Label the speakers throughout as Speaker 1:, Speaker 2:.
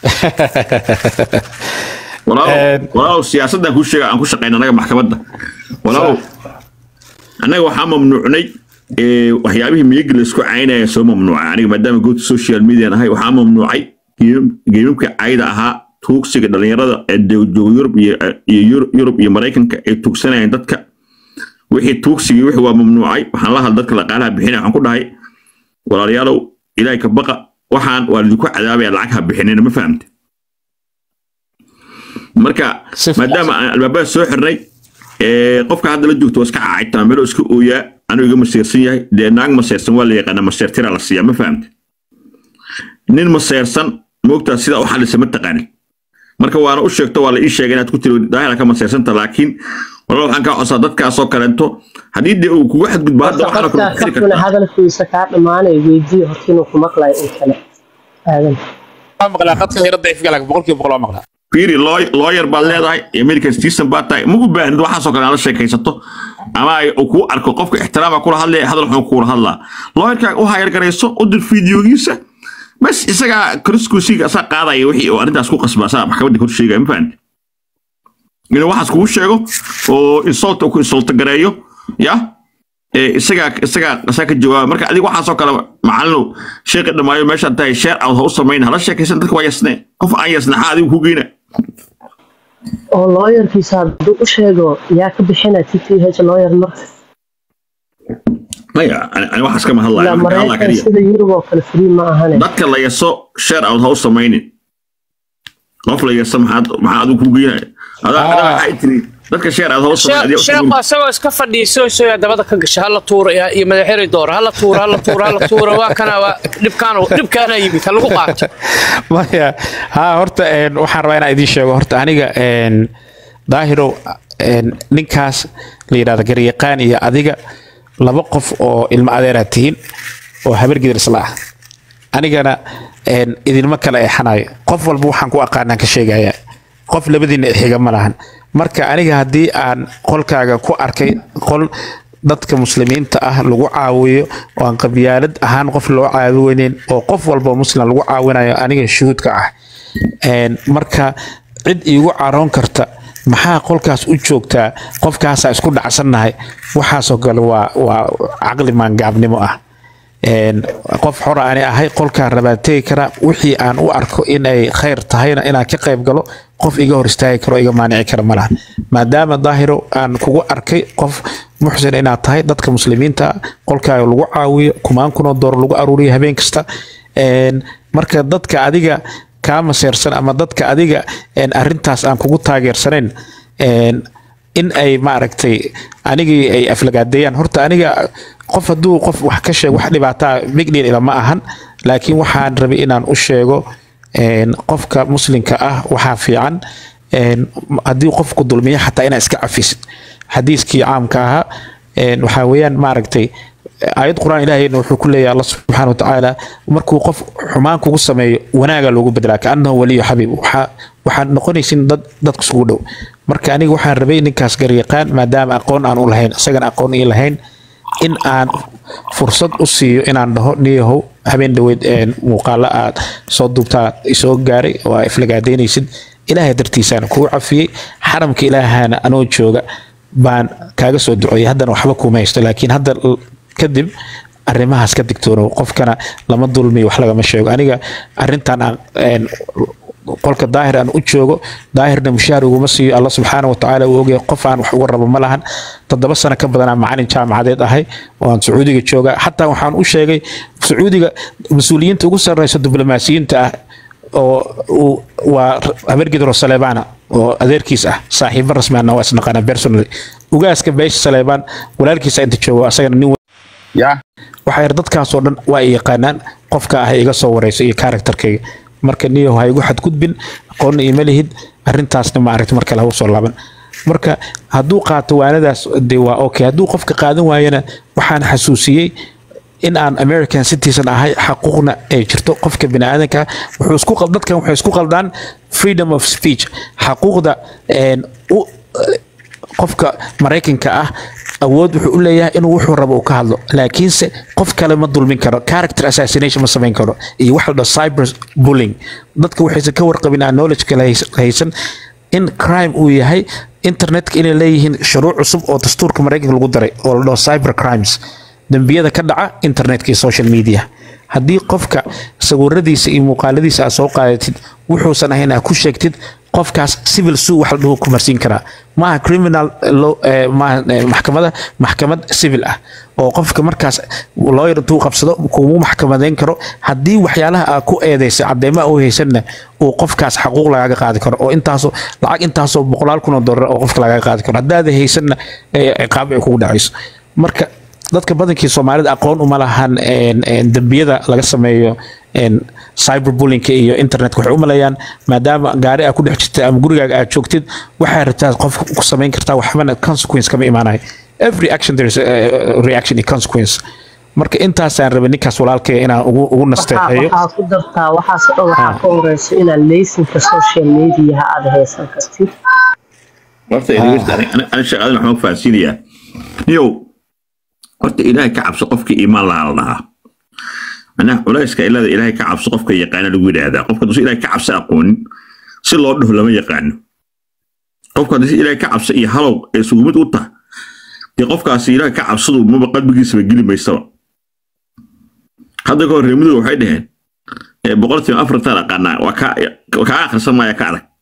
Speaker 1: walaalow walaalow siyaasaddan kuu sheega aan ku shaqeyna anaga maxkamadda walaalow annaga waxaa mamnuucnay ee, waxyaabihii miyagi laisku caynaya soo mamnuucay aniga maadaama goobta social media ahay waxaa mamnuucay geemam- geemamka cayda ahaa tuugsiga dhalinyarada ee de- jooga yurub iyo iyo Yur- yurub iyo maraykanka ay tuugsanayeen dadka wixii tuugsigii wixii waa mamnuucay waxaan la hadla dadka dhaqaalaha bixinaya waxaan ku dhahay walaalayaalow ilaahay ka baqa waxaan waa lidinku cadaabaya lacag ha bixinina ma fahamte marka
Speaker 2: Si fiican.
Speaker 1: maadaama aan albaabada soo xirnay ee, qofka hadda la joogto waa iska caacaytaa meelo iska ooyaa anuu iga maseersan yahay dee naag maseersan waa la yaqaana maseertira la siiyaa ma fahamte nin maseersan moogtaa sidaa u xalisa ma taqaanin marka waana u sheegto waa la ii sheegay inaad ku tiri daahira ka maseersanta laakiin walaa waxaan kaa codsaa dadkaasoo kaleento haddii dee uu kugu xadgudbo hadda waxaana kula
Speaker 3: qofkaas
Speaker 1: xiri
Speaker 3: qofkuna
Speaker 1: kartaa
Speaker 3: hadalkiisa kaa dhammaanay weydii horta inuu ku maqlayo in kale aadan
Speaker 2: waa maqlaa qadka yara daciifka laakiin boqolkiiba boqol waa maqlaa
Speaker 1: fiiri lawyer lawyer baad leedahay american citizen baad tahay ma u baahnid waxaasoo kale aad la sheekaysato ama ay uu kuu arko qofka ixtiraama kula hadlaya hadal xun kuula hadlaa lawyerka u hayar garayso u dir fiidiyogiisa bas isagaa kriskusiga asaa qaadaya wixii uu arrintaas ku qasba asaa maxkamadda kor sheegaya ma fahamti inuu waxaas kugu sheego oo insult ku insult gareeyo ya ee isagaa isagaa isagaa ka jawaaba marka adiga waxaasoo kale macalinow sheekhi dhamaayo meeshaad tahay sheer out ha u samayn hala sheekaysan dadka waa yasne qof aan yasnaxa adigu ku geyna
Speaker 3: oo looyarkiisa hadduu u sheego yaa ka bixina t t h looyar marka
Speaker 1: maya ani ani waxaas kama hadlaya
Speaker 3: ilaa
Speaker 1: waxaan ka hadlaa
Speaker 3: maraykan
Speaker 1: kaliya
Speaker 3: sida yurub oo kale free ma ahane
Speaker 1: dadka la yaso sheer out ha u samaynin qof la yaso maxaad maxaa adigu ku geynaya adaa
Speaker 2: Ah.
Speaker 1: adaa waxay tiri dadka sheer out ha u samayn adiga
Speaker 4: sheekhu asagoo iska fadhiiso soo dabada ka gasha hala tuura ya- iyo madaxeri doora hala tuura hala tuura hala tuura waa kana waa dhibkaan dhibkaana yimid ha lagu qaato
Speaker 2: maya ha horta een, waxaan rabaa inaan idiin sheego horta aniga een, daahirow een, ninkaas la yidhahda garyaqaan iyo adiga laba qof oo ilmo adeeraad tihiin oo habar gidir isla ah anigana een, idinma kala eexanayo qof walba waxaan ku aqaanaan ka sheegaya qof labadiina xiga ma lahan marka aniga haddii aan qolkaaga ku arkay qol dadka muslimiinta ah lagu caawiyo oo aan qabyaalad ahaan qof loo caawineen oo qof walba oo muslim lagu caawinayo aniga shuhuudka ah Een, marka cid iigu caroon karta maxaa qolkaas u joogtaa qofkaasaa isku dhacsannahay waxaasoo kale waa waa caqli maangaabnimo ah Een, qof xor ani ahay qolkaan rabaa tegi karaa wixii aan u arko in ay khayr tahayna inaan ka qayb galo qof iga hor istaagi karo iga maanici kara ma laha maadaama daahiro aan kugu arkay qof muxsin inaad tahay dadka muslimiinta ah, qolkaaga lagu caawiyo kumaan kunoo door lagu aruuriyo habeen kasta Een, marka dadka adiga kaa maseersan ama dadka adiga een, arrintaas aan kugu taageersanayn een, in ay maaragtay anigii ay aflagaadeeyaan horta aniga qof hadduu qof wax ka sheego wax dhibaataa big deal ilama ahan laakiin waxaan rabay inaan u sheego een, qofka muslimka ah waxaa fiican een, haddii qofku dulmiya xataa inaa iska cafisid xadiiskii caamka ahaa een, waxaa weeyaan maaragtay aayad quraan ilaahayna wuxuu ku leeyahay alla subxaana wa tacaala markuu qof xumaan kugu sameeyo wanaaga loogu bedelaa kaanahu waliyu xabiib waxaa waxaad noqonaysin dad dadka isugu dhow marka aniga waxaan rabay ninkaas garyaqaan maadaama aqoon aan u lahayn isagana aqoon ii lahayn in aan fursad u siiyo inaan dhaho niyahow habeen dhaweyd een, muuqaalo aad soo duubtaa isoo gaaray oo aa iflagaadeynaysid ilaahay dartiisaan kugu cafiyey xaramka ilaahana anoo jooga baan kaaga soo duceeyay haddana waxba kuma haysto laakiin hadda l- kadib arrimahaas ka digtoonow qofkana lama dulmiyo wax lagama sheego aniga arrintan aan een, qolka daahir aan u joogo daahirna mushaar uguma siiyo alla subxaana wa tacaala uu ogyahay qof aan wax uga rabo ma lahan toddoba sano ka badanaa macalin jaamacadeed ahay oo aan sacuudiga jooga xataa waxaan u sheegay sacuudiga mas-uuliyiinta ugu sarreysa diblomaasiyiinta ah oo uu waa habargidro saleebana oo adeerkiis ah saaxiibo rasmaana waa isnaqaana personally ugaaska beesha saleebaan walaalkiisa inta joogo asagana nin
Speaker 5: ya
Speaker 2: waxaa yar dadkaasoo dhan waa ay yaqaanaan qofka ah iga soo wareyso iyo karakterkayga marka niyahu ha igu xadgudbin aqoonna ima lihid arrintaasna maaragta mar kale ha usoo laaban marka hadduu qaato waanadaas de waa okay hadduu qofka qaadan waayana waxaan xasuusiyey in aan american citizen ahay xaquuqna ay jirto qofka biniaadanka ah wuxuu isku qal- dadkan waxay isku qaldaan freedom of speech xaquuqda een, u qofka maraykanka ah awood wuxuu u leeyahay inuu wuxuu rabo uu ka hadlo laakiinse qof kale ma dulmin karo character assassination ma samayn karo iyo waxa la dhaho cyber bullying dadka waxaysan ka warqabin aan knowledge kale hays- haysan in crime uu yahay internetka inay leeyihiin shuruuc cusub oo dastuurka maraykanka lagu daray oo la dhaho cyber crimes dembiyada ka dhaca internetka iyo social media haddii qofka sawiradiisa iyo muuqaaladiisa aad soo qaadatid wuxuusan ahayn aad ku sheegtid qofkaas civil sue wax la dhaho ku marsiin karaa maaha criminal law eh, maaha eh, maxkamada maxkamad civil ah oo qofka markaas lawyer intuu qabsado kumu maxkamadeyn karo haddii waxyaalaha aad ku eedeysa cadeymaha u haysanna uu qofkaas xaquuq lagaga qaadi karo oo intaasoo lacag intaasoo boqolaal kun oo dollar oo qofka lagaga qaadi karo haddaada haysanna eh, ciqaab ay kugu dhacayso marka dadka badankii soomaalida aqoon uma lahan een, een, dembiyada laga sameeyo een, cyberbullyingka iyo internetka waxay u maleeyaan maadaama gaari aad ku dhex jirta ama gurigaaga aad joogtid waxaa rabtaa qof ku samayn kartaa waxbana consequence kama imaanayo every action there is a, a reaction and consequence marka intaasaan rabay ninkaas walaalkay inaan ugu, ugu
Speaker 3: waxaa
Speaker 2: nasteexeeyo
Speaker 3: waxaa ku dartaa waxaas oo dhan waxaa ka horeysa inaad leysinka social mediaha aad haysan kartid
Speaker 1: horta dhegeysta, ani- ani- ani shaqadan waxaan ku fahansiinayaa niyow horta ilaahay ka cabso qofkii iimaan lahaa la dhahaa macnaha culayska ilada ilaahay ka cabso qofka yaqaana lagu yidhaahdaa qofka hadduu si ilaahay ka cabso aqoonin si loo dhaho lama yaqaano qofka haddii si ilaahay ka cabso iyo halow ee isugu mid u taha dee qofkaasi ilaahay ka cabsadu maba qalbigiisaba geli maysaba hadda ka hor reemidu waxay dhaheen ee boqolkiiba afartan aqaanaa waa kaa waa kaa akhrisan maaya ka adag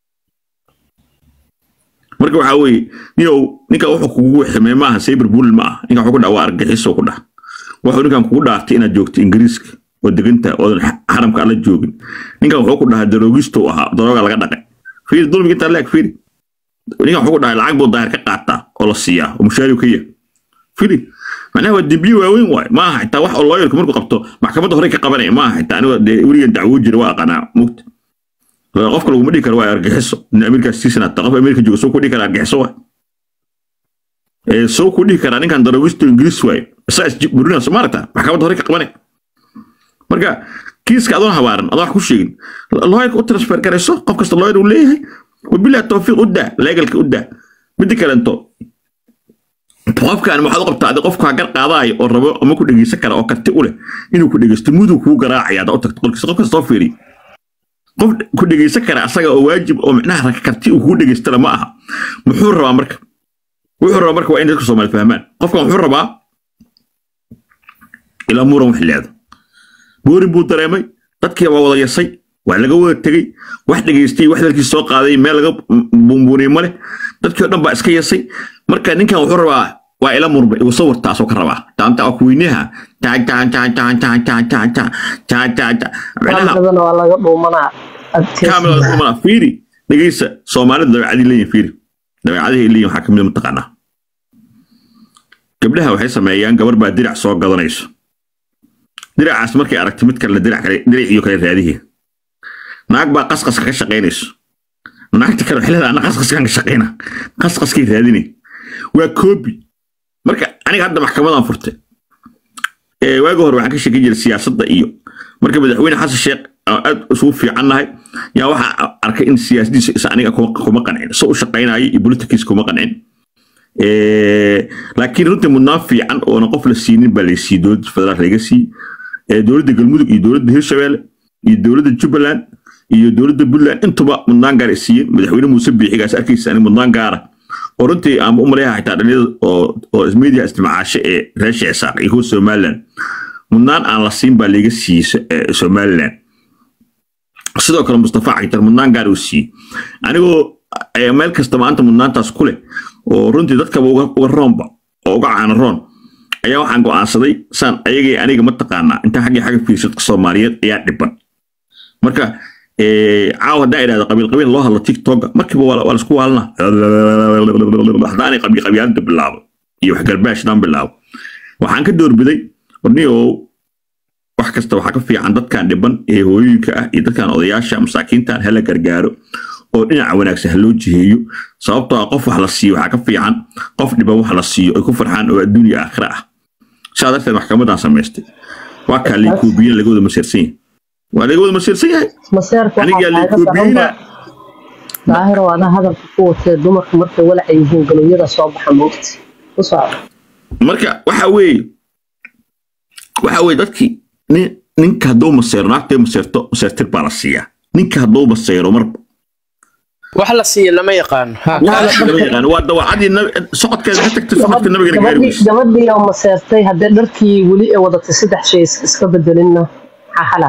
Speaker 1: marka waxaa weeye niyow ninkan wuxuu kugu ximay maaha cyber bullying ma ah ninkan wuxuu ku dhaha waa argaxiso ku dhah wuxuu ninkan kugu dhaartay inaad joogto ingiriiska oo deganta oodan xa- xaramka alla joogin ninkan wuxuu ku dhahaa daroogisto uu ahaa darooga laga dhaqay fiiri dulmiga intaa leeg fiiri ninkan wuxuu ku dhahay lacag buu daahir ka qaataa oo la siiyaa oo mushaariu ka yahay fiiri macnaha waa dembiye waaweyn waay maaha xitaa wax oo looyarku markuu qabto maxkamadda hore ka qabanaya maaha xitaa aniga dee weligan dacwo jira waa aqanaa mugta qofka laguma dhihi karo waa argixiso in amerikaas siisanata qof amerika jooga soo ku dhihi kara argixiso waay ee soo ku dhihi karaa ninkan daroogisto ingiriis waaye isaa isburina soo maaragta maxkamadda hore ka qabanay marka kiiska adoon habaaran adoon wax ku sheegin looyarka u transfer garayso qof kasta looyar uu leeyahay wabilahi tawfiiq u daa leegalka u daa midda kalento qofkan waxaad u qabtaa adi qofka gar qaadaayo oo rabo ama ku dhegeysan kara oo karti u leh inuu ku dhegeysto muduu kuu garaacaya haddaa u tagto qolkiisa qof kasta soo fiiriy qof ku dhegeysan kara asaga oo waajib oo micnaha karti uu kugu dhegeystana ma aha muxuu rabaa marka wuxuu rabaa marka waa in dadka soomaali fahmaan qofkan wuxuu rabaa ilaa muran wax leedo boorin buu dareemay dadkii waa wada yasay waa laga wada tegey wax dhegeystay wax dalkii soo qaaday meel laga buunbuuniyey male dadkii oo dhan baa iska yasay marka ninkan wuxuu rabaa waa ila murmay igu sawirtaasoo ka rabaa taanta waa kuweynaha taan taan taan taan taan taan taan taan taan taan taan micnaha
Speaker 3: kaamiradana waa laga dhuumanaa
Speaker 1: kaamil mana fiiri dhegeysa soomaalida dabeecadii leeyihin fiiri dabeecadahay leeyihin waxaa kamid a mataqaanaa gabdhaha waxay sameeyaan gabar baa dirac soo gadanayso diracaas markay aragto mid kale dirac kale dirac iyo kale raadihi naag baa qasqaska ka shaqaynayso naagta kale waxay leedahay ana qasqaskaan ka shaqayna qasqaskay raadinay waa koobi marka aniga hadda maxkamadan furtay ee waagi hore waxaan ka sheekin jiray siyaasadda iyo marka madaxweyne xasan sheekh aan aad isugu fiicannahay yaa waxaa arkay in siyaasadiisa isa aniga kuma kuma qancin so u shaqaynayo iyo politikiisa kuma qancin Eh, laakiin runtii mudnaan fiican oona qof la siinin baa laysiiyey dowladda federaal laga siiyey Eh, dowladda galmudug iyo dowladda hirshabelle iyo dowladda jubbaland iyo dowladda puntland intuba mudnaan gaar ay siiyeen madaxweyne muuse biixigaas arkaysa aniga mudnaan gaara oo runtii aan u maleeyahay xitaa dhalinyada oo oo media isticmaasho ee reer sheesaaq iyo kuwa somaliland mudnaan aan la siin baa laga siiyey so- eh, somaliland sidoo kale mustafa cagitar mudnaan gaar uu siiyey anigoo eh, meel kasta maanta mudnaantaas ku leh oo runtii dadkaba uga uga roonba oo uga caana roon ayaa waxaan go'aansaday saan ayagii aniga mataqaanaa intaan xaggii xagga fiirsa dadka soomaaliyeed ayaa dhiban marka eh, caawa haddaan idhahdo qabiil qabiil loo hadlo tiktoka markiiba waa waa laisku waalna haddaanay qabiil qabiilada bilaabo iyo wax garbaash daan bilaabo waxaan ka doorbiday warniyow wax kasta waxaa ka fiican dadkan dhiban ee hooyooyinka ah iyo dadkan odayaasha masaakiintan hala gargaaro oo dhinaca wanaagsan ha loo jiheeyo sababtoo ah qof wax la siiyo waxaa ka fiican qof dhiban wax la siiyo ay ku farxaan oo adduun iyo aakhira ah saa darteed maxkamadan samaystay waa kaa liikoobiyen laga wada masiirsan yahay waa laga wada masiirsan yahay
Speaker 3: maseerka
Speaker 1: anigaa
Speaker 3: waxaa kaaga
Speaker 1: liikoobiyeyna
Speaker 3: daranba daahiro adaa hadalka ku watee dumarka markay walaca yihiin galowyada soo baxa moogta ku socda
Speaker 1: marka waxa weeye waxa weeye dadkii nin ninka hadduu maseero naagtay maseerto maseertir baa la siiyaa ninka hadduu maseero marba
Speaker 4: wax la siiya lama yaqaano Ha,
Speaker 1: waa lama yaqaan waa dawacadii nabi- socodkeeda ka tagtay socodka nabigana gaari
Speaker 3: gabadhii
Speaker 1: weyse
Speaker 3: gabadhii oo maseertay haddee dharkii weli ee wadatay saddex shay is- iska bedelinna maxaa xala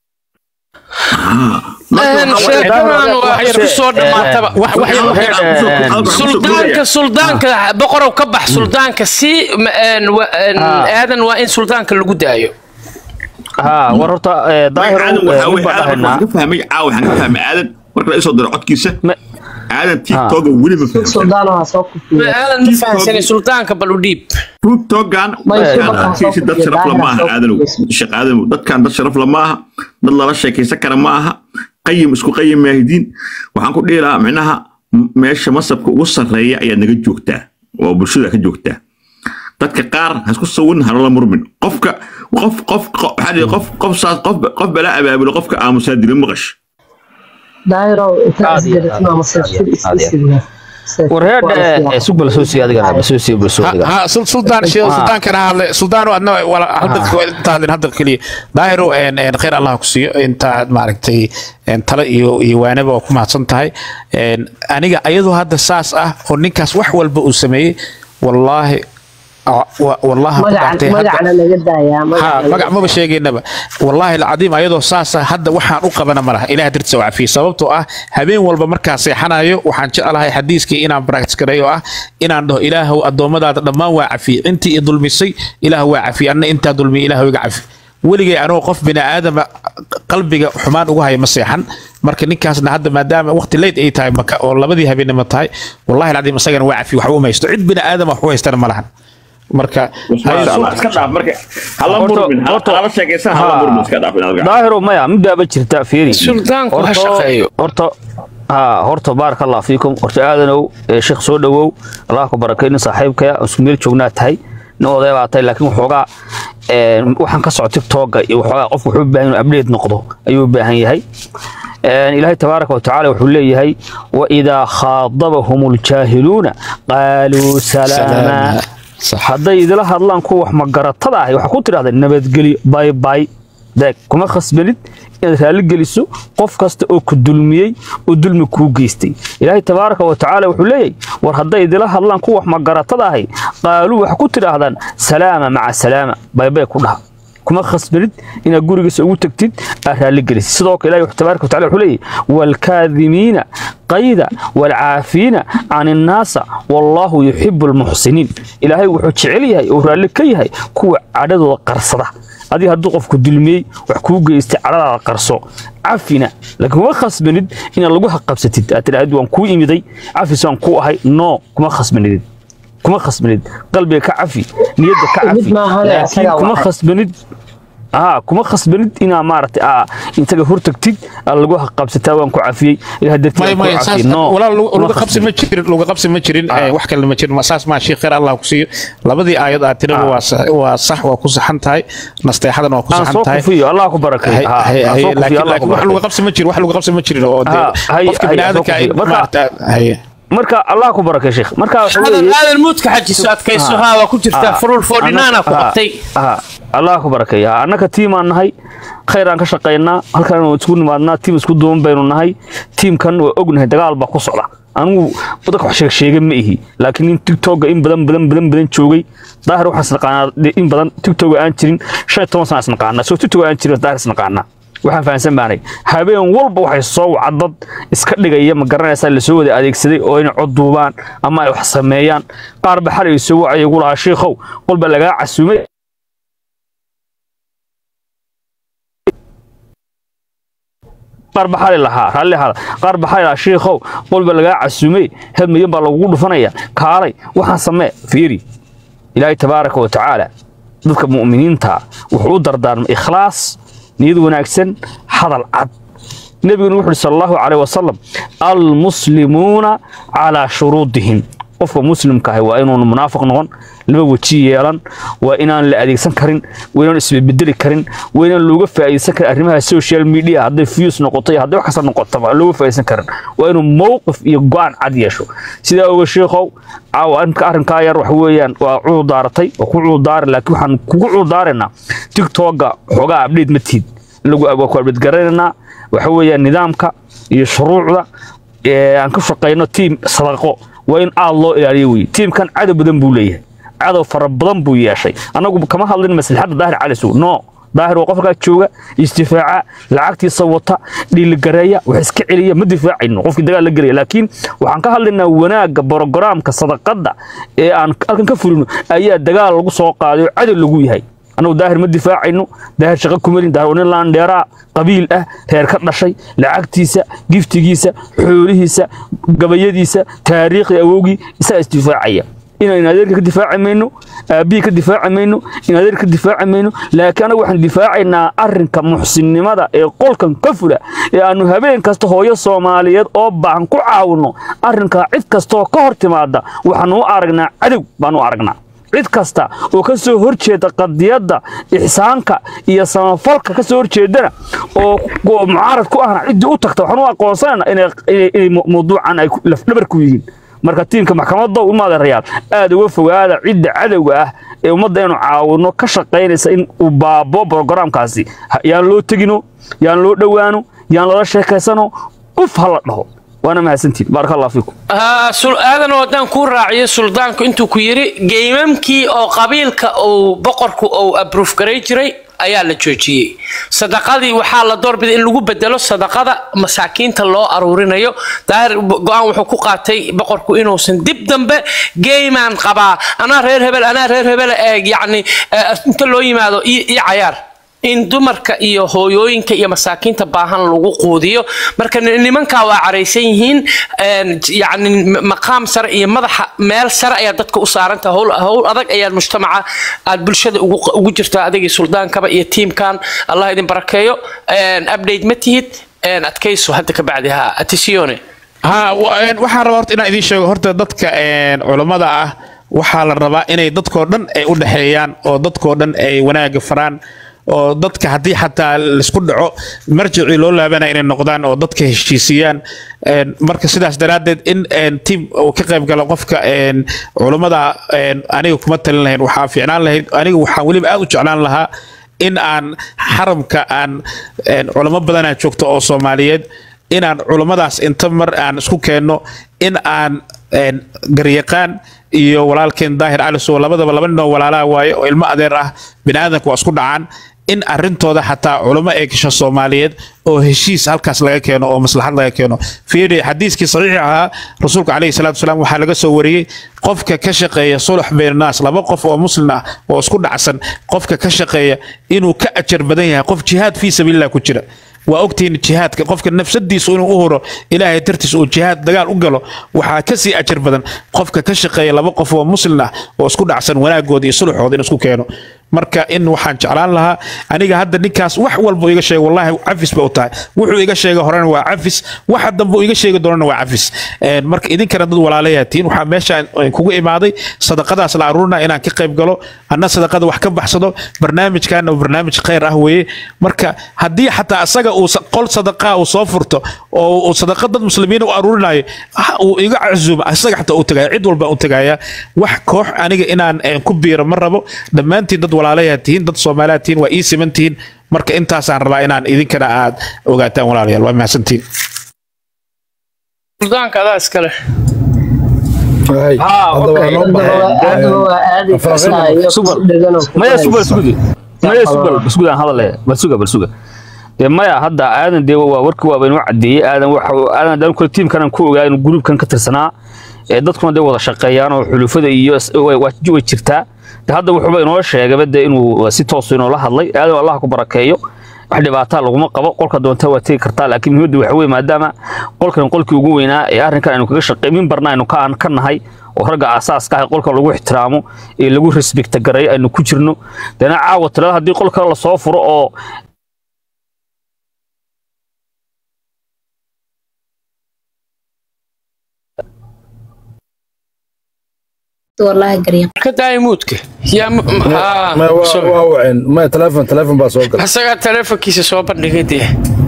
Speaker 4: Een, sheekadan waa isku soo dhammaataba
Speaker 2: wax wax yar
Speaker 4: suldaanka suldaanka boqorow ka bax suldaanka si ma- een, wa- een, aadan waa in suldaanka lagu daayo
Speaker 5: ها ورطة ظاهر
Speaker 1: aadan waxaa
Speaker 5: مين
Speaker 1: weye aadan
Speaker 5: بقى
Speaker 1: waxaan ka fahmay caawa waxaan ka fahmay aadan marka la isoo diro codkiisa
Speaker 5: Ma-
Speaker 1: aadan tiktoka weli ma fahamsan
Speaker 3: suldaano ha soo
Speaker 4: Ma
Speaker 3: kufiya
Speaker 4: aadan ma fahansanay suldaanka bal u dhiib
Speaker 1: tiktokan
Speaker 3: Ma isu
Speaker 1: dadkaan
Speaker 3: markaa soo
Speaker 1: arkiisa dad
Speaker 3: kufiya,
Speaker 1: sharaf la
Speaker 3: daahir
Speaker 1: maaha
Speaker 3: soo
Speaker 1: aadanow
Speaker 3: kufiya.
Speaker 1: sheekh aadanow dadkaan dad sharaf la maaha dad lala sheekaysan kara maaha qayim isku qayim maahidiin waxaan ku dhihi lahaa micnaha m- meesha masabka ugu sarreeya ayaad naga joogtaa oo bulshada ka joogtaa dadka qaar ha isku sawin halala murmin qofka qof qof qof- waxaa dhihi qof qof saas qof qof balaa abaabulo qofka aamusaa dila maqash
Speaker 3: daahiro inta
Speaker 5: Caadi,
Speaker 3: isgaratid
Speaker 5: caadi,
Speaker 3: ama seertir
Speaker 5: caadi,
Speaker 3: isdhisidna
Speaker 5: ورهاد سوق بلسوسي هذا بلسوسي بلسوسي
Speaker 2: ها سل- سلطان شيء
Speaker 5: آه.
Speaker 2: سلطان كان هذا سلطان وأنا ولا هذا انت هذا هذا الكلي ظاهر ان ان خير الله كسي انت معرفتي ان تلا iyo iyo waanaba oo ku mahadsan tahay een aniga ayadoo hadda saas ah oo ninkaas wax walba uu sameeyay wallahi wallahi
Speaker 3: magaca magacana laga daayaa
Speaker 2: ها
Speaker 3: magaca
Speaker 2: magac maba sheegaynaba wallaahi alcadiim ayadoo saasa hadda waxaan u qabana malaha ilaah dirtiisa waa cafiye sababtoo ah habeen walba markaan seexanayo waxaan jeclahay xadiiskii inaan practice gareeyo ah inaan dhaho ilaahow addoommadaada dhammaan waa cafiye intii i dulmisay ilaah waa cafiye anna intaa dulmiya ilaah iga cafi weligay anoo qof bini aadama qalbiga xumaan ugu haya ma seexan marka ninkaasna hadda maadaama waqti leyd ay tahay maka oo labadii habeenimo tahay wallahi alcadiim isagana waa cafiye waxba uma haysto cid bini aadama wax u haystana ma lahan marka
Speaker 1: iska dhaaf marka hala
Speaker 5: Horta-
Speaker 1: murmin
Speaker 5: horta-
Speaker 1: hala sheekaysan hala
Speaker 5: ها.
Speaker 1: murmin iska dhaaf inaad gacan
Speaker 5: ظاهر ومايا مدة بجرتا فيري
Speaker 4: suldaanku ha
Speaker 5: Horta-
Speaker 4: shaqeeyo
Speaker 5: horta ها horta بارك الله فيكم horta aadanow ee sheekh soo dhawow allah ku barakayna saaxiibkaya isku meel joognaa tahay nin oday baa tahay laakiin waxoogaa een, waxaan ka socdo tiktoka iyo waxoogaa qofku wuxuu u baahan inuu update noqdo ayuu u baahan yahay een, ilaahay tabaaraka wa tacaala wuxuu leeyahay waidaa khaadabahum ljaahiluuna qaaluu salaama
Speaker 2: صح
Speaker 5: hadday idila hadlaan kuwa wax magaratada ahi waxaa ku tidhahda nabadgelyo bay bay deeg kuma khasbanid inaad raalli geliso qof kasta oo ku dulmiyey oo dulmi kuu geystay ilaahay tabaaraka wa tacaala wuxuu leeyahay war hadday idila hadlaan kuwa wax magaratada ahi qaaluu waxaa ku tidhaahdaan salaama maca salaama baybay ku dhaha kuma khasbanid inaad gurigiisa ugu tagtid aad raalli gelisid sidoo kale ilahi tabaaraka wa tacala wuxuu leeyahay waalkaadimiina qayda waalcaafiina can innaasa wallaahu yuxibu almuxsiniin ilaahay wuxuu jecel yahay oo raalli ka yahay kuwa cadhadooda qarsada adiga hadduu qofku dulmiyey wax kuu geystay cadhadaada qarso cafina laakiin kuma khasbanid inaad lagu haqabsatid aad tidhahdid waan kuu imiday cafis waan kuu ahay no kuma khasbanidid kuma khasbanid qalbiga ka cafi niyadda ka
Speaker 3: Mid
Speaker 5: cafi
Speaker 3: maahan ee
Speaker 5: laakiin
Speaker 3: asaga
Speaker 5: kuma
Speaker 3: waxay-
Speaker 5: khasbanid aa kuma khasbanid inaa maaragtay aa intaga hortagtid aa lagu haqabsataa waan ku cafiyey ilaah dartii
Speaker 2: ما
Speaker 5: aan
Speaker 2: ما
Speaker 5: ku
Speaker 2: ساس
Speaker 5: cafiyey no
Speaker 2: ولا
Speaker 5: kuma
Speaker 2: لو قبس ما جيرين لو قبس ما جيرين wax kale ma jirin saas ma sheekh khayr Allah ku siiyo labadii aayad aad tirada waa sax waa sax waa ku saxan tahay nasteexadan waa ku
Speaker 5: aan
Speaker 2: saxan
Speaker 5: soo
Speaker 2: tahay
Speaker 5: kufiyo allah ku barakeeyo
Speaker 2: hay
Speaker 5: haa,
Speaker 2: hay
Speaker 5: aan
Speaker 2: hay
Speaker 5: soo kufiyo,
Speaker 2: laakiin
Speaker 5: Allah ku
Speaker 2: laakiin wax lagu
Speaker 5: barakeeyo.
Speaker 2: qabsi ma jirin wax lagu qabsi ma jirin oo
Speaker 5: Ha, hay-
Speaker 2: qofka
Speaker 5: hay,
Speaker 2: bini'aadamka ay
Speaker 5: soo kufiyo. Marka-
Speaker 2: maarta hay
Speaker 5: marka allah ku barakeeyo sheekh marka wuxuu
Speaker 4: aadan
Speaker 5: leeyahay
Speaker 4: aadan muudka xajiso adkayso haa waa ku jirtaa furul foodhinaana ku qabtay
Speaker 5: ها الله ku barakeeyo annaka tiim aan nahay khayr aan ka shaqaynaa halkan aan isku nimaadnaa tiim isku duuban baynu nahay tiimkan waa ognahay dagaal baa ku socda anigu dadka wax sheeg sheega ma ihi laakiin in tiktoka in badan badan badan badan joogay daahir waxaan isnaqaanaa in badan tiktoka aan jirin shan iyo toban sana isnaqaanaa soo tiktoka aan jirin daahir isnaqaanaa waxaan fahansan baanay habeen walba waxay soo wacad dad iska dhigaya ma garanaysaa lasoo wada adeegsaday oo inay cod duubaan ama ay wax sameeyaan qaar ba xalay soo wacay igu lahaa shiikhow qolba lagaa casuumay qaar ba xali lahaa raalli ahaada qaar ba xali lahaa shiikhow qolba lagaa casuumay hal milyan baa lagugu dhufanaya kaalay waxaan samee fiiri ilaahay tabaaraka wa tacaala dadka mu'miniinta wuxuu u dardaarmay ikhlaas niyad wanaagsan hadal cad nebiguna wuxuu yidhi sal allahu caleyh wasalam almuslimuuna calaa shuruudihim qofka muslimka ahi waa inuuna munaafiq noqon laba weji yeelan waa inaan la adeegsan karin waa inaan isbedbedeli karin waa inaan looga faa'iideysan karin arrimaha social media hadday views noqoto iyo hadday wax kasta noqotaba looga faa'iideysan karin waa inuu mowqif iyo go'aan cad yeesho sidaa oga sheekhow caawa arrinka arrinkaa yar waxa weeyaan waa cudur daaratay waa ku cudur daari laakiin waxaan kugu cudur daaraynaa tiktoka xoogaa update ma tihid in lagu waa ku update garanaynaa waxa weeyaan nidaamka iyo shuruucda ee aan ka shaqeyno tiim sadaqo waa in aad loo ilaaliyo weye tiimkan cadow badan buu leeyahay cadow fara badan buu yeeshay annagu kama hadlin maslaxadda daahir cali sow no daahir waa qofkaa jooga isdifaaca lacagtiisa wata dhiiligareeya wax iska celiya ma difaacayno qofkii dagaal la gelaya laakiin waxaan ka hadlaynaa wanaagga brogaraamka sadaqadda ee aan halkan ka fulino ayaa dagaal lagu soo qaaday oo cadow lagu yahay annagu daahir ma difaacayno daahir shaqo kumelin daahir waa nin laandheeraa qabiil ah reer ka dhashay lacagtiisa giftigiisa xoolihiisa gabayadiisa taariikhii awowgii isagaa isdifaacaya inaan adeerka ka difaaci mayno aabbihii ka difaaci mayno in adeerka ka difaaci mayno laakiin anagu waxaan difaacaynaa arrinka muxsinnimada ee qolkan ka fula ee aanu habeen kasta hooyo soomaaliyeed oo baahan ku caawinno arrinkaa cid kastaoo ka hor timaada waxaanu u aragnaa cadow baanu u aragnaa cid kasta oo ka soo horjeeda qadiyadda ixsaanka iyo samafalka ka soo horjeedana oo oo mucaarad ku ahna ciddii u tagta waxaan u aqoonsanayna inay inay- inay mu- mawduucan ay ku- lafdhabar ku yihiin marka tiimka maxkamadda umaada rayaal aad uga fogaada cidda cadowga ah ee ummadda inuu caawino ka shaqaynaysa in uu baabo brogaraamkaasi Ha- yaan loo tegino yaan loo dhowaano yaan lala sheekaysano uf ha la dhaho waana mahadsantiin baaraka allah fiikum
Speaker 4: haa sul aadan oo haddaan kuu raaciyo suldaanku intuu ku yidhi geymamkii oo qabiilka uu boqorku uu abruuf garay jiray ayaa la joojiyey sadaqadii waxaa la doorbiday in lagu bedelo sadaqada masaakiinta loo aruurinayo daahir go-aan wuxuu ku qaatay boqorku inuusan dib dambe geymaan qabaa anaa reer hebel anaa reer hebel ee yacni eh, inta loo yimaado iyo iyo cayaar in dumarka iyo hooyooyinka iyo masaakiinta baahan lagu quudiyo marka ni- nimankaa waa caraysan yihiin een, yacni m- maqaam sare iyo madaxa meel sare ayaa dadka u saaranta howl howl adag ayaad mujtamaca aad bulshada ugu ugu jirtaa adigii suldaankaba iyo tiimkan allah idin barakeeyo een, update ma tihid een, adkayso hadda ka bacdi ha atisione
Speaker 2: ha wa- een, waxaan rabaa horta inaan idiin sheego horta dadka een, culammada ah waxaa la rabaa inay dadkoo dhan ay u dhexeeyaan oo dadkoo dhan ay wanaaga faraan oo dadka haddii xataa laisku dhaco marjicii loo laabanaya inay noqdaan oo dadka heshiisiyaan Een, marka sidaas daraaddeed in een, tiim uu ka qayb galo qofka een, culammada een, aniga kuma talin lahayn waxaa fiicnaan lahayd aniga waxaan weliba aad u jeclaan lahaa in aan xaramka aan een, culamo badanaa joogto oo soomaaliyeed inaan culammadaas inta mar aan isku keenno in aan een, garyaqaan iyo walaalkeen daahir cali sow labadaba laba ninoo walaalaa waaye oo ilmo adeer ah biniaadanka waa isku dhacaan in arintooda xataa culamo ee gasha soomaaliyeed oo heshiis halkaas laga keeno oo maslaxad laga keeno fiiri xadiiskii saxiixi ahaa rasuulka calayhi salaatu wasalaam waxaa laga soo wariyey qofka ka shaqeeya sulx baynannaas laba qof oo muslim ah oo isku dhacsan qofka ka shaqeeya inuu ka ajar badan yahay qof jihaad fii sabiilillah ku jira waa ogtihiin jihaadka qofka nafsadiisu inuu u huro ilaahay dartiis uu jihaad dagaal u galo waxaa kasii ajar badan qofka ka shaqeeya laba qof oo muslim ah oo isku dhacsan wanaagooda iyo sulxooda in isku keeno marka in waxaan jeclaan lahaa aniga hadda ninkaas wax walba iga sheega wallahi cafis ba u tahay wuxuu iga sheega horena waa cafis waxa dambe uu iga sheegi doonana waa cafis Een, marka idinkana dad walaalayaa tihiin waxaa meeshaan kugu imaaday sadaqadaas la aruurina inaan ka qayb galo anna sadaqada wax ka baxsado barnaamijkaana waa barnaamij khayr ah weeye marka haddii xataa asaga uu sa- qol sadaqaa uu soo furto oo uu sadaqa dad muslimiin u aruurinayo ah, uu iga casuuma asaga xataa u tagaya cid walba u tagaya wax koox aniga inaan eh, ku biiro ma rabo dhammaantiin dad walaalayaa tihiin dad soomaaliyaa tihiin waa ii siman tihiin marka intaasaan rabaa inaan idinkana aad ogaataan walaalayaal waa mahadsantihiin
Speaker 4: suldaanka adaa iskale
Speaker 6: Waay,
Speaker 5: Ah,
Speaker 6: hadda
Speaker 5: okay.
Speaker 6: waa noo baxay.
Speaker 3: haddaba waa aadi kartaa iyo
Speaker 5: Super.
Speaker 3: ku dheganoo ku
Speaker 5: maya
Speaker 3: dhegayso.
Speaker 5: sugal sugudi maya sugal sugudaan hadale bal suga bal suga dee maya hadda aadan dee waa warkii waaba inoo cadeeyey aadan waxa aadan daan kule tiimkanan ku ogaa inuu gruubkan ka tirsanaa ee dadkuna dee wada shaqeeyaan oo xulufada iyo is- way way- way jirtaa dee hadda wuxuuba inoo sheegaba dee inuu si toos inoola hadlay aadan allah ku barakeeyo wax dhibaataa laguma qabo qolka doonta waa tegi kartaa laakiin muhiimadda waxa weye maadaama qolkan qolkii ugu weynaa ee arrinkan aynu kaga shaqey mimbarna aynu ka aan ka nahay oo ragga aasaaska ah ee qolka lagu ixtiraamo ee lagu respecta gareeyo aynu ku jirno dana caawa tirada haddii qol kale lasoo furo oo
Speaker 7: والله قريب
Speaker 4: ka daaya muudka yaa mu- haa,
Speaker 6: ما waa
Speaker 4: sorry.
Speaker 6: waa waceen ma telefoon telefoon baa soo galay
Speaker 4: asagaa taleefonkiisa soo bandhigay dee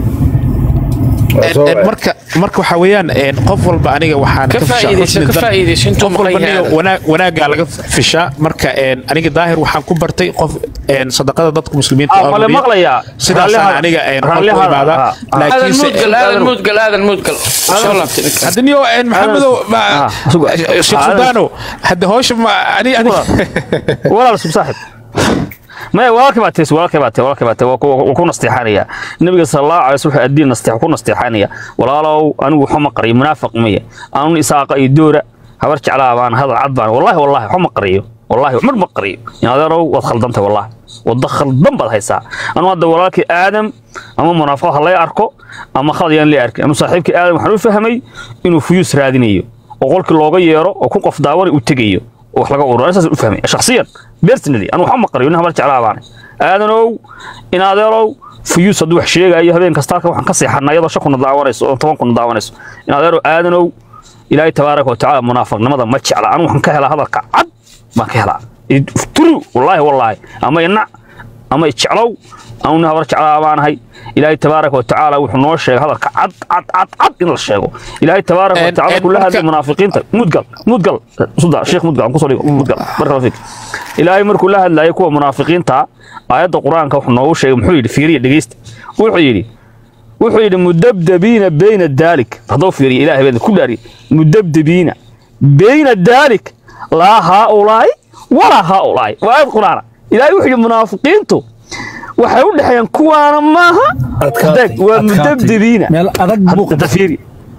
Speaker 6: waa soo
Speaker 2: En- en
Speaker 6: waceen
Speaker 2: marka marka waxa weeyaan en, qof walba aniga waxaan
Speaker 4: Ka
Speaker 2: fishaa
Speaker 4: faa'iidayso,
Speaker 2: xusni
Speaker 4: ka
Speaker 2: dan-
Speaker 4: faa'iidayso intuu
Speaker 2: qof walba
Speaker 4: maqan
Speaker 2: aniga
Speaker 4: yahay.
Speaker 2: wanaag wanaagaa laga fishaa marka en, aniga daahir waxaan ku bartay qof en, sadaqada dadka muslimiinta
Speaker 5: Ah,
Speaker 2: oo
Speaker 5: ma la
Speaker 2: bixiya.
Speaker 5: maqlayaa?
Speaker 2: sidaasaan
Speaker 5: Raalliha-
Speaker 2: aniga en, waxaan ku
Speaker 5: raalliha-
Speaker 2: imaadaa
Speaker 5: ah, ah.
Speaker 4: aadan
Speaker 2: laakiinse
Speaker 4: muudgal aadan muudgal aadan muudgal soo laabtay ninka
Speaker 2: haddaniyo en, maxamedow ma-
Speaker 5: Ah, suga.
Speaker 2: sheekh
Speaker 5: Ah,
Speaker 2: suldaano hadda hawsha ma ani ani
Speaker 5: walaal sub saaxib maya walaalkay baa tis walaalkay baa tis walaalkay baa tis waa ku- waa ku nasteexanaya nabiga sallallahu alayhi wasallam wuxuu addiin nasteex ku nasteexanaya walaalow anigu waxuma qariyo munaafiq maya anun isaaqa iyo doora habar jeclaa baan hadal cad baan wallahi wallahi waxuma qariyo wallahi mar ma qariyo in adeerow waad khaldantay wallahi wadda khaldan baad haysaa anu hadda walaalkii aadam ama munaafiq ha lay arko ama khalad yaan lay arkin anu saaxiibkii aadam waxaan u fahmay inuu fuyuus raadinayo oo qolkii looga yeero oo ku qof daawan u tegayo oo wax laga ururo saas u fahmay shakhsiyan personally anu waxba ma qariyo nin habar jeclaa baan aadanow in adeerow fuyuus hadduu wax sheegayo habeen kasta halkan waxaan ka seexanaa iyadoo shan kuna daawanayso oo toban kuna daawanayso in adeerow aadanow ilaahay tabaaraka wa tacaala munaafiqnimada ma jecla anu waxaan ka helaa hadalka cad baan ka helaa turu wallaahi wallaahi ama inac ama ijeclow anu nin habar jeclaa baanahay ilaahay tabaaraka wa tacaala wuxuu noo sheegay hadalka cad cad cad cad in la sheego ilaahay tabaaraka wa
Speaker 2: En-
Speaker 5: tacaala
Speaker 2: en
Speaker 5: kula
Speaker 2: marka-
Speaker 5: hadlay munaafiqiinta mudgal mudgal suda sheekh mudgal aan kusoo dhigo mudgal barka fiik ilaahay markuu la hadlayay kuwa munaafiqiinta aayadda qur-aanka wuxuu noogu sheegay muxuu yidhi fiiriya dhegeysta wuxuu yidhi wuxuu yidhi mudabdabiina bayna daalik hadduu fiiriya ilaahay baa ku dhaariy mudabdabiina bayna daalik laa haaulaa'i walaa haaulaa'i waa aayad qur-aana ilaahay wuxuu yidhi munaafiqiintu waxay u dhexeeyaan kuwaana maaha
Speaker 6: Adkaatay,
Speaker 5: Dag, waa
Speaker 6: adkaatay.
Speaker 5: mudabdabiina
Speaker 6: meel adag buu
Speaker 5: hadda fiiri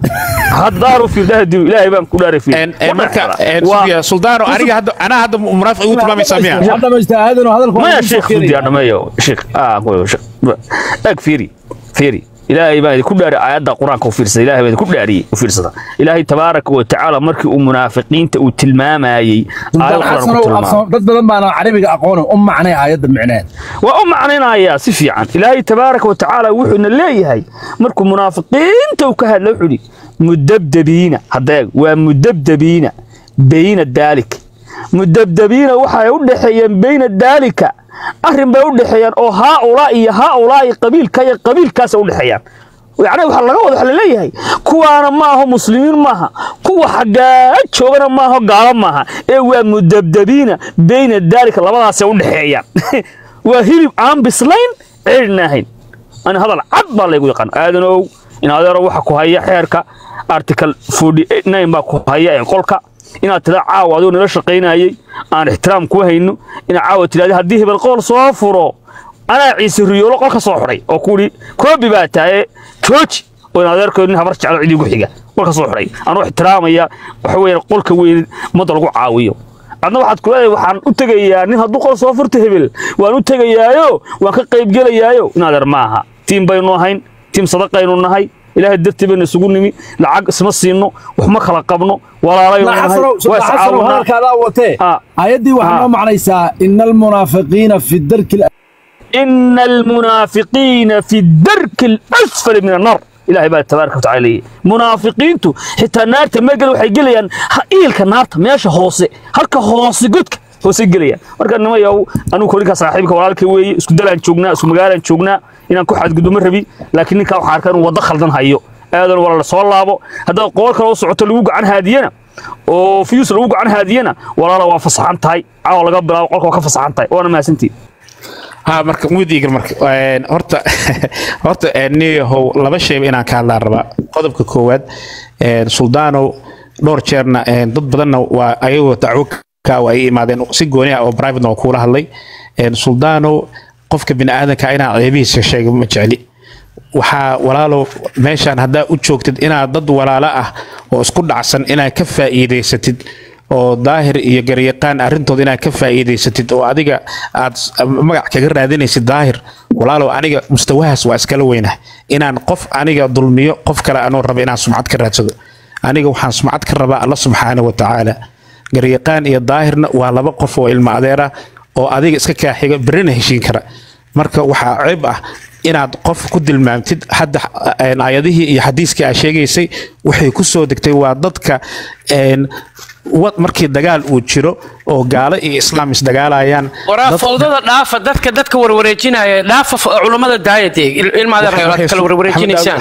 Speaker 5: haddaaru fiirdaha dilo ilaahay baan ku dhaaray fiiri
Speaker 2: En- en marka en,
Speaker 5: Waa-
Speaker 2: sugiya, suldaano aniga hadda anaa hadda munaafiq igu tilmaamaysaa miya
Speaker 6: waxaad dhamaystaa aadan oo hadalku
Speaker 5: maya sheekh sudiya dhameeyo sheekh ah qoyo sheekh ag fiiri fiiri ilaahay baa ku dhaari aayadda quraanka u fiirsada ilaahay baa ku dhaariyay u fiirsada ilaahay tabaaraka wa tacaala markii uu munaafiqiinta uu tilmaamayay aayad quraan ku tilmaamay
Speaker 6: dad badan baana carabiga aqoon u macnay aayadda micneed
Speaker 5: waa u macnaynayaa si fiican ilaahay tabaaraka wa tacaala wuxuuna leeyahay markuu munaafiqiinta uu ka hadla wuxuu yidhi mudabdabiina haddeeg waa mudabdabiina bayna daalik mudabdabiina waxay u dhexeeyeen bayna daalika arrin bay u dhexeeyaan oo haaulaa iyo haaulaa iyo qabiilka iyo qabiilkaasa u dhexeeyaan yacni waxaa laga wada waxa laleeyahay kuwaana ma aho muslimiin maaha kuwa xaggaa joogana ma aho gaalo maaha ee waa mudabdabiina bayna daalika labadaasay u dhexeeyaan waa hilib aan bislayn ceelna ahayn ani hadal cad baa laygu yaqaan aadanow in adeero waxa ku haya xeerka article 49 baa ku haya ee qolka inaad tida caawa adoo nala shaqaynayay aan ixtiraam ku hayno inaad caawa tidhahda haddii hebel qool soo furo anaa ciise riyoolo qolka soo xidhay oo kuuhi koobi baa tahay jooji oo in adeerkooda nin habar jeclo cidii gu xiga qolka soo xidhay anoo ixtiraamaya waxa weeye qolka weyn ummadda lagu caawiyo adna waxaad ku leedahay waxaan u tegayaa nin hadduu qol soo furto hebel waan u tegayaayo waan ka qaybgelayaayo in adeer maaha tiim baynu ahayn tiim sadaqaynu nahay ilaahay dartii baynu isugu nimi lacag isma siino wax ma kala qabno walaalaynu nahay waa iscaawinaa
Speaker 6: hadalkaadaa watee
Speaker 5: Ah.
Speaker 6: aayaddii waxaa
Speaker 5: Ah.
Speaker 6: noo macnaysaa ina almunaafiqiina fi darki
Speaker 5: إن المنافقين في الدرك الأسفل من النار إلهي بقى تبارك وتعالى ليه منافقين تو حتى النار تمجل وحي جليان إيلك النار ماشي هوسي هلك هوسي قدك هوسي جليان مركا نما يو أنو كوليكا صاحبك ولالك وي اسكو دلان شوقنا اسكو مقالان شوقنا إنا كو حد قدوم الربي لكن نكا وحاركان ودخل دان هايو آذن ولا لسوال لابو هذا قول كلا وسعوت لوق عن هادينا oo fiyus lagu gacan haadiyana walaala waa fasaxan tahay caawa laga bilaabo qolka waa ka fasaxan tahay waana mahadsantihin
Speaker 2: ha marka mudiigal marka een, horta horta een, niyahow laba shayba inaan ka hadlaan rabaa qodobka koowaad een, suldaanow dhowr jeerna een, dad badanna waa ayagoo dacwo ka waa ay imaadeen si gooni ah oo private waa kuula hadlay een, suldaanow qofka biniaadanka inaan ceebihiisa sheego ma jecli waxaa walaalow meeshaan haddaa u joogtid inaad dad walaalo ah oo isku dhacsan inaad ka faa'iidaysatid oo daahir iyo garyaqaan arrintooda inaad ka faa'iidaysatid oo adiga aad s- magac kaga raadinaysid daahir walaalow aniga mustawahaas waa iskala weynah inaan qof aniga dulmiyo qof kale anoo raba inaan sumcad ka raadsado aniga waxaan sumcad ka rabaa alla subxaana wa tacaala garyaqaan iyo daahirna waa laba qof oo ilmo adeera oo adiga iska kaaxiga berina heshiin kara marka waxaa ceeb ah inaad qof ku dilmaamtid hadda een, aayadihii iyo xadiiskii aad sheegaysay waxay ku soo degtay waa dadka een, wad markii dagaal uu jiro oo gaalo iyo islaam isdagaalayaan
Speaker 4: waraa
Speaker 2: dad-
Speaker 4: fowdada dhaafa dadka dadka warwareejinaya dhaafa f- culummada daayadee ilmaada kala warwareejinaysaan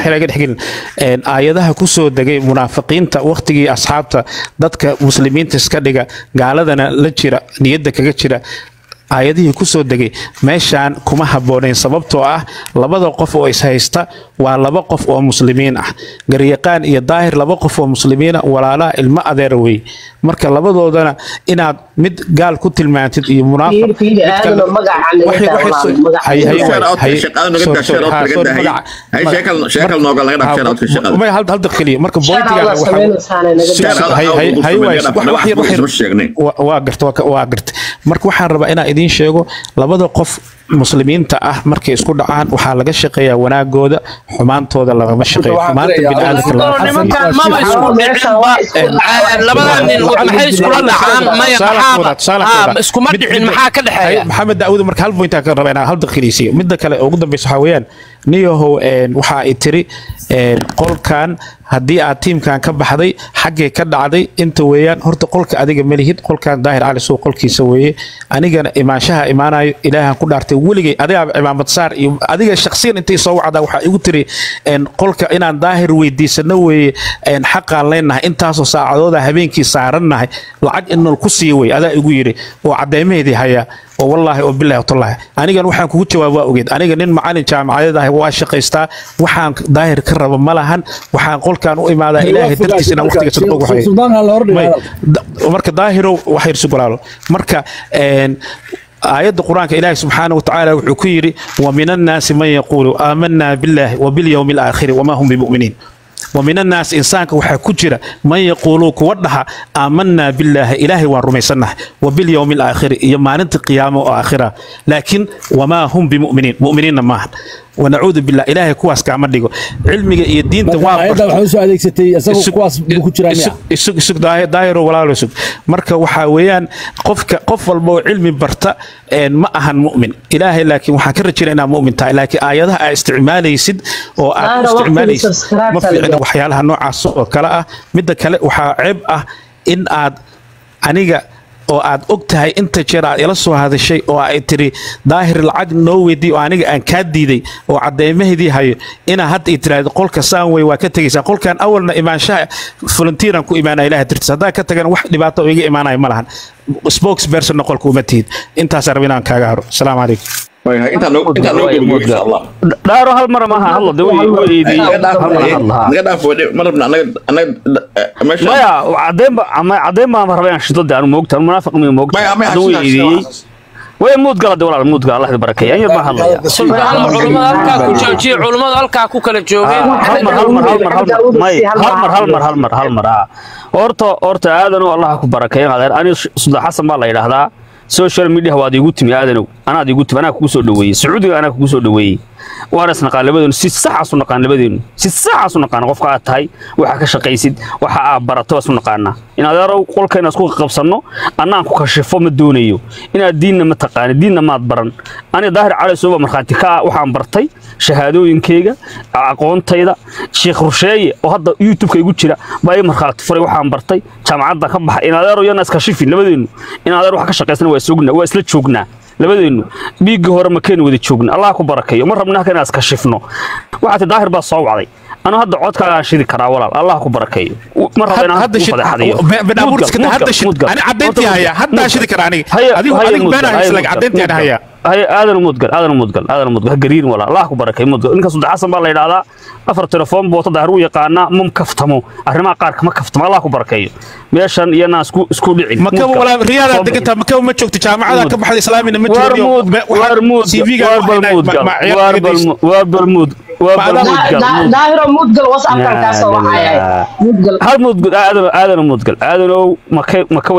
Speaker 2: Een, aayadaha ku soo degay munaafiqiinta wakhtigii asxaabta dadka muslimiinta iska dhiga gaaladana la jira niyadda kaga jira aayadihii ku soo degay meeshaan kuma habboonayn sababtoo ah labada qof oo ishaysta waa laba qof oo muslimiin ah garyaqaan iyo daahir laba qof oo muslimiina walaalaha ilmo adeera wey marka labadoodana inaad mid gaal ku tilmaantid iyo munaafiq
Speaker 3: Fiiri, fiiri,
Speaker 2: mid kale-
Speaker 3: aadano magacaan laga
Speaker 2: waxay- waxay
Speaker 3: daawadaa,
Speaker 2: soo-
Speaker 3: magaca.
Speaker 2: hay- hay-
Speaker 1: Share out,
Speaker 2: hay-
Speaker 1: shaqada naga
Speaker 2: sorry,
Speaker 1: daa, share
Speaker 2: sorry,
Speaker 1: out
Speaker 2: ha,
Speaker 1: laga
Speaker 2: sorry,
Speaker 1: daa, hay-
Speaker 2: magaca-
Speaker 1: hay, sheekal- sheekal nooga laga daa, share out-ka shaqada.
Speaker 2: Ma- hal hal daqiiqo marka bointiga
Speaker 3: Allah sameynaysaana naga
Speaker 1: Share
Speaker 3: daa.
Speaker 1: out,
Speaker 2: hay- hay-
Speaker 1: out,
Speaker 2: hay-
Speaker 1: out,
Speaker 2: ways-
Speaker 1: out,
Speaker 2: wax- wax yar- wax yar-
Speaker 1: isma sheegnay.
Speaker 2: wa- waa garta waa ka- waa garta marka waxaan rabaa inaan idiin sheego labada qof muslimiinta ah markay isku dhacaan waxaa laga shaqeeyaa wanaagooda xumaantooda lagama shaqeeyo
Speaker 6: waxaan
Speaker 2: xumaanta
Speaker 6: filayaa-
Speaker 2: biniaadamka
Speaker 4: Doono
Speaker 2: lagama
Speaker 4: nimankan maba isku
Speaker 3: Meeshaan
Speaker 4: dhicin
Speaker 3: waa
Speaker 4: ba
Speaker 3: isku
Speaker 4: Eh,
Speaker 3: dhacaan.
Speaker 4: labadan nin maxay iskula dhacaan maya
Speaker 2: Tusaale
Speaker 4: maxaaba
Speaker 2: koowaad, tusaale
Speaker 4: Ah,
Speaker 2: koowaad.
Speaker 4: iskuma
Speaker 2: Mid-
Speaker 4: dhicin
Speaker 2: mid-
Speaker 4: maxaa ka
Speaker 2: hay-
Speaker 4: dhexeeya
Speaker 2: maxamed daawud marka hal point aan ka raba inaan hal daqiiqaysiiyo midda kale ugu dambeysa waxaa weeyaan niyahow een, waxa ay tiri een, qolkan haddii aad tiimkan ka baxday xaggee ka dhacday inta weeyaan horta qolka adiga malihid qolkan daahir cali suu qolkiisa weeye anigana imaanshaha imaanayo ilaahan ku dhaartay weligay adigaa cimaamad saar iyo adiga shakhsiyan intay soo wacdaa waxaa igu tiri een, qolka inaan daahir weydiisano weeye een, xaqaan leenahay intaasoo saacadooda habeenkii saarannahay lacag inol ku sii wey adaa igu yiri oo cadeymaheedii haya oo wallaahi oo bilaahi watallahi anigan waxaan kugu jawaab waa ogeed aniga nin macalin jaamacadeed ah waa shaqaystaa waxaan daahir ka raba ma lahan waxaan qolkan u imaadaa ilaahay dartiis inaan waqtiga sadqo waxay
Speaker 6: suldaanka la hordhiga
Speaker 2: May-
Speaker 6: hadalka.
Speaker 2: da- marka daahirow wax yar sugulaalo marka een, aayadda qur-aanka ilaahi subxaana watacaala wuxuu ku yidhi wa min annaasi man yaquulu aamanaa billaahi wa bilyowmi alaakhiri wamaa hum bimuminiin ومن الناس إنسانك وحا كجرة من يقولوا كودها آمنا بالله إلهي ورميسنا وباليوم الآخر يما ننت قيامة وآخرة لكن وما هم بمؤمنين مؤمنين معا ونعوذ بالله إلهي كواس كعمل ديقو علمي الدين
Speaker 6: marka
Speaker 2: تواب
Speaker 6: ayadda waxaa usoo adeegsatay isagu
Speaker 2: Isug-
Speaker 6: kuwaas buu ku jiraa miya
Speaker 2: isug- isug isug daahir daahiro walaalo isug marka waxaa weeyaan qofka qof walba oo cilmi barta een, ma ahan mu'min ilaahay laakiin waxaan ka rajayna inaad mu'min tahay laakiin aayadaha aad isticmaalaysid oo aad
Speaker 3: Daahir,
Speaker 2: u isticmaalaysid
Speaker 3: waqtiga subscribe-ka
Speaker 2: ma fiicna
Speaker 3: la
Speaker 2: waxyaalaha noocaas oo kale ah midda kale waxaa ceeb ah in aad aniga oo aad og tahay inta jeer aad ila soo hadashay oo ay tiri daahir lacag noo weydii oo aniga aan kaa diiday oo cadeymaheedii hayo inaa hadda i tiraahdo qolka saan wey waa ka tegaysaa qolkan awalna imaanshaha volunteeran ku imaanaya ilaah dartiis haddaa ka tagana wax dhibaato oo iga imaanaya ma lahan spokespersonna qolka uma tihid intaasaa raba inaan kaaga haro asalaamu calaykum
Speaker 1: Way, hay, intaan noo- intaan noo gudbiyo, insha Allah.
Speaker 5: dhaaro hal mar maaha hadla de way way eediyey
Speaker 1: Naga dhaaf,
Speaker 5: hal mar
Speaker 1: hay,
Speaker 5: hadlahaa
Speaker 1: naga dhaaf, way, ma rabna, anaga- anaga- eh, meesha-
Speaker 5: maya cadeen ba ama cadeen baan raba inaan shido de anu moogta anu munaafiq mi moogta
Speaker 1: Maya, maya,
Speaker 5: hadda way
Speaker 1: sidaas,
Speaker 5: eedeeyey
Speaker 1: sidaas.
Speaker 5: way muud gala de walaal muud gala allah barakeeya an yar baan hadlaya
Speaker 4: sultaan culummada halkaa ku joojiye culummada halkaa ku kala joogeen
Speaker 5: hal mar hal mar hal mar hal mar may hal mar hal mar hal mar hal mar ah horta horta aadanow allah ku barakeeyo adeer ani suldan xasan baa la yidhaahdaa social media waad igu timi aadanow anaad igu timi anaa kugu soo dhaweeyey sacuudiga anaa kugu soo dhaweeyey waana isnaqaan labadeenu si saxaas u naqaan labadeenu si saxaas u naqaan qofka aad tahay waxa ka shaqaysid waxa aad barato is u naqaanaa in adeerow qolkayna isku qabsanno annaan ku kashifo ma doonayo inaad diinna ma taqaani diinna maad baran ani daahir cali suuba markhaati ka ah waxaan bartay shahaadooyinkayga aqoontayda sheekh rusheeye oo hadda youtube-ka igu jira baa ii markhaati furay waxaan bartay jaamacadda ka baxay in adeero yana iska shifin labadeennu in adeer wax ka shaqaysana waa isogna waa isla joognaa labadeennu dhiiggii hore makeena wada joogna allah ku barakeeyo ma rabna halka inaan iska shifno waxaa ti daahir baa soo wacday anu hadda codkaagaan shidi karaa walaal allah ku barakeeyo ma raba inaan
Speaker 2: hadda
Speaker 5: ku
Speaker 2: shid
Speaker 5: fadeexadiyo
Speaker 2: banaamurska hadda shid ani cadeyntii haya haddaa shidi kara aniga adigu adigu beenaa isla cadeyntii ani haya
Speaker 5: هي هذا المدقل هذا المدقل هذا المدقل قرير ولا الله أكبر كي مدقل إنك صدق حسن بالله إذا أفر تلفون بوت ظهروا يقانا مم كفتمو أرما قارك ما كفتم الله أكبر كي ميشان ينا سكو سكو دعي
Speaker 2: maka wala riyaada deganta maka ma joogto jaamacada ka baxday islaamina ma joogiyo
Speaker 5: وارمود واربل واربل واربل مود واربل مدقل
Speaker 3: daahiro mudgal whatsappkan kaa soo wacaya mudgal
Speaker 5: هذا مدقل هذا هذا مدقل هذا لو ما كي ما كي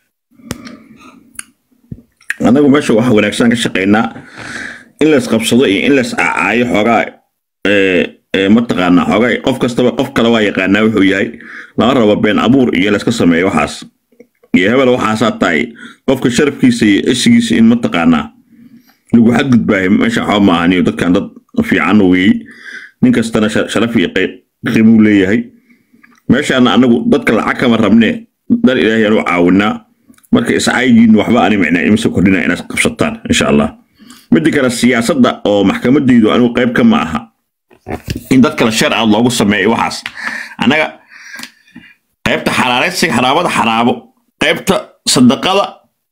Speaker 1: anagu meesha waxa wanaagsan ka shaqaynaa in la isqabsado iyo in la iscaayo xoogaa ee, ee, mataqaanaa xoogaa qof kastaba qof kale waa yaqaanaa wuxuu yahay lama rabo been abuur iyo layska sameeyo waxaas iyo hebel waxaasaa tahay qofka sharafkiisa iyo cisigiisa in mataqaanaa lagu xadgudbaayo meesha waxba ma ahaniyo dadkan dad fiican weeyey nin kastana sha- sharaf iyo qey- qiimuu leeyahay meeshaana anagu dadka lacag kama rabnee dar ilaahay aanu caawinaa marka iscaydiin waxba ani micnaa imase kordhina inaad qabsataan insha allah midda kale siyaasadda oo maxkamadaydu anigu qayb ka ma aha in dad kale sheer aad loogu sameeyo waxaas annaga qaybta xalaalaysiga xaraabada xaraabo qaybta sadaqada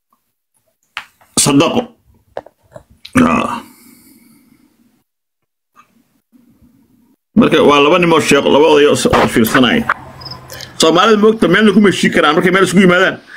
Speaker 1: sadaqo Ah. marka waa laba nimoo sheekh laba odayo oo fiirsanaya soomaalida moogta meelna kuma heshii karaan markay meel isugu yimaadaan